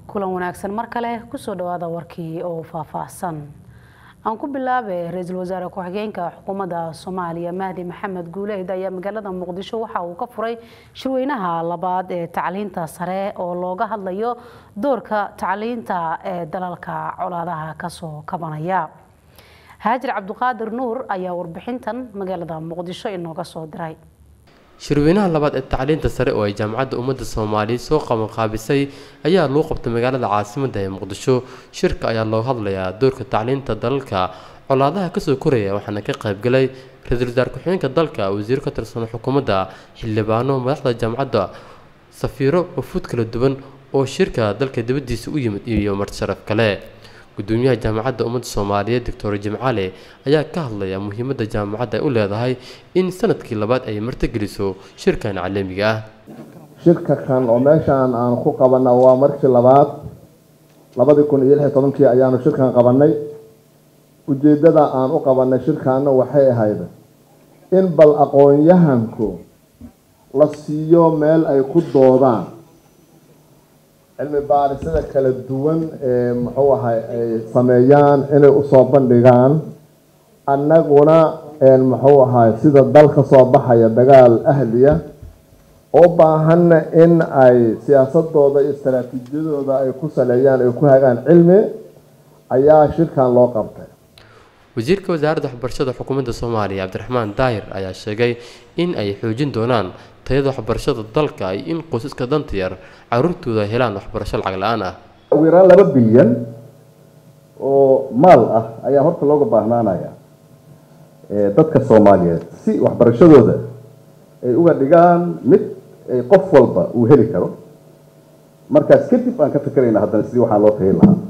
kulan wanaagsan mar kale kusoo dhawaada warkii oo faahfaahsan aan ku bilaabay ra-iisul wasaare ku-xigeenka xukuumadda soomaaliya mahdi maxamed guuleed ayaa magaalada muqdisho waxa uu ka furay shirweynaha labaad ee tacliinta sare oo looga hadlayo doorka tacliinta ee dalalka colaadaha kasoo kabanaya haajir cabdiqaadir nuur ayaa warbixintan magaalada muqdisho inooga soo diray shirweynaha labaad ee tacliinta sare oo ay jaamacadda ummadda soomaaliya soo qabanqaabisay ayaa lagu qabtay magaalada caasimadda ee muqdisho shirka ayaa looga hadlayaa doorka tacliinta dalalka colaadaha kasoo koraya waxaana ka qaybgalay ra-iisul wasaar ku-xigeenka dalka wasiiro ka tirsan xukuumadda xildhibaano madaxda jaamacadda safiiro wafuud kala duwan oo shirka dalka dibaddiisa u yimid iyo martisharaf kale gudoomiyaha jaamacadda ummadda soomaaliyeed doctor jimcale ayaa ka hadlaya muhiimadda jaamacadda ay u leedahay in sanadkii labaad ay martigeliso shirkan caalamiga ah shirka kan oo meeshaan aan ku qabana waa markii labaad labadii kun iyo lix iyo tobankii ayaanu shirkan qabanay ujeeddada aan u qabanay shirkaana waxay ahayd in bal aqoon-yahanku la siiyo meel ay ku doodaan cilmi baarisada kala duwan ee muxuu ahay ay sameeyaan inay usoo bandhigaan annaguna muxuu ahay sida dal ka soo baxaya dagaal ahliya oo baahanna in ay siyaasadooda iyo istaraatiijiyadooda ay ku saleeyaan ay ku hagaan cilmi ayaa shirkan loo qabtay wasiirka wasaaradda waxbarashada xukuumadda soomaaliya cabdiraxmaan daahir ayaa sheegay in ay xoojin doonaan tayada waxbarashada dalka iyo in qoysaska danta yar caruurtooda helaan waxbarasho lacag la-aan ah ugu yaraan laba bilyan oo maal ah ayaa horta looga baahnaanaya dadka soomaaliyeed si waxbarashadooda ay uga dhigaan mid qof walba uu heli karo markaas kadib aan ka fikerayna haddana sidii waxaan loo tahin lahaa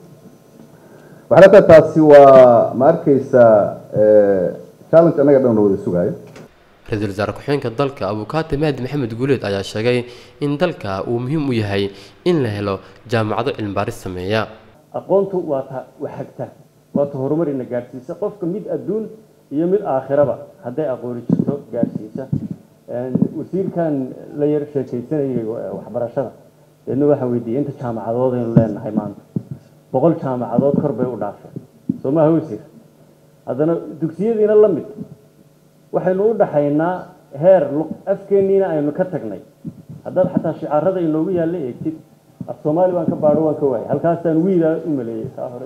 waxay leetahay taasi waa ma arkaysaa challenge annaga dhan la wada sugaayo ra-iisul wasaare ku-xigeenka dalka abukaate mahdi maxamed guuleed ayaa sheegay in dalka uu muhiim u yahay in la helo jaamacado cilmibaaris sameeya aqoontu waa ta waxagta waa ta horumarina gaadhsiisa qofka mid adduun iyo mid aakhiraba hadday aqooni jirto gaadhsiisa wasiirkan la yar sheekaysanayay waxbarashada deedna waxaan weydiiyey inta jaamacadood aynu leenahay maanta boqol jaamacadood kor bay u dhaafeen soo maaha wasiir haddana dugsiyadiina la mid waxaynu u dhaxaynaa heer afkeenniina aynu ka tagnay haddaad xataa shicaarada inoogu yaalla eegtid af soomaali baan ka baadho waan ka waayay halkaasaan wiilaa u maleeyey kaa hore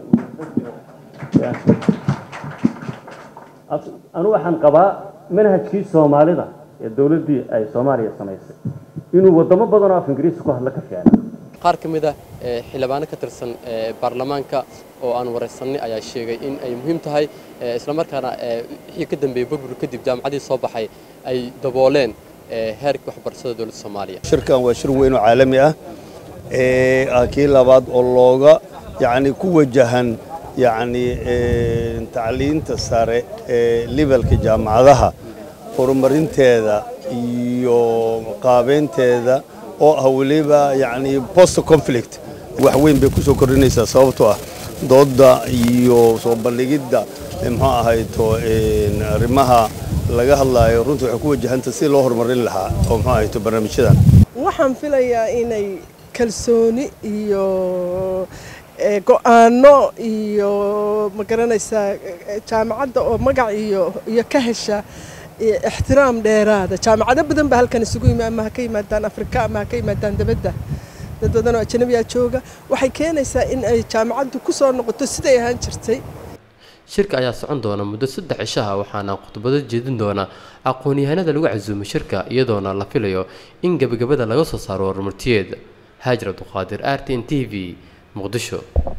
anu waxaan qabaa manhajkii soomaalida ee dowladdii ay soomaaliya samaysay inuu wadamo badan oo af ingiriisi ku hadla ka fiicna qaar ka mid ah xildhibaano ka tirsan baarlamaanka oo aan waraysanay ayaa sheegay in ay muhiim tahay islamarkaana wixii ka dambeeyey burbur kadib jaamacadii soo baxay ay dabooleen heerkii waxbarashada dowladda soomaaliya shirkan waa shir weyn oo caalami ah kii labaad oo looga yacni ku wajahan yacni tacliinta sare ee levelka jaamacadaha horumarinteeda iyo qaabeynteeda oo ah weliba yacni post conflict wax weyn bay ku soo kordhinaysaa sababtoo ah doodda iyo soo bandhigidda muxuu ahayto arrimaha laga hadlaayo runtii waxay ku wajahanta si loo horumarin lahaa oo muxuu ahayto barnaamijyadan waxaan filayaa inay kalsooni iyo go-aano iyo ma garanaysaa jaamacadda oo magac iyo iyo ka hesha ixtiraam dheeraada jaamacado badan baa halkan isugu yimi ama ha ka yimaadaan afrika ama ha ka yimaadaan dabadda dad badan oo ajanabiyaa jooga waxay keenaysaa in ay jaamacaddu ku soo noqoto siday ahaan jirtay shirka ayaa socon doona muddo saddex cishaha waxaana khudbado jeedin doona aqoon-yahanada lagu casuumay shirka iyadoona la filayo in gebagabada laga soo saaro warmartiyeed haajir abduqaadir r t n t v muqdisho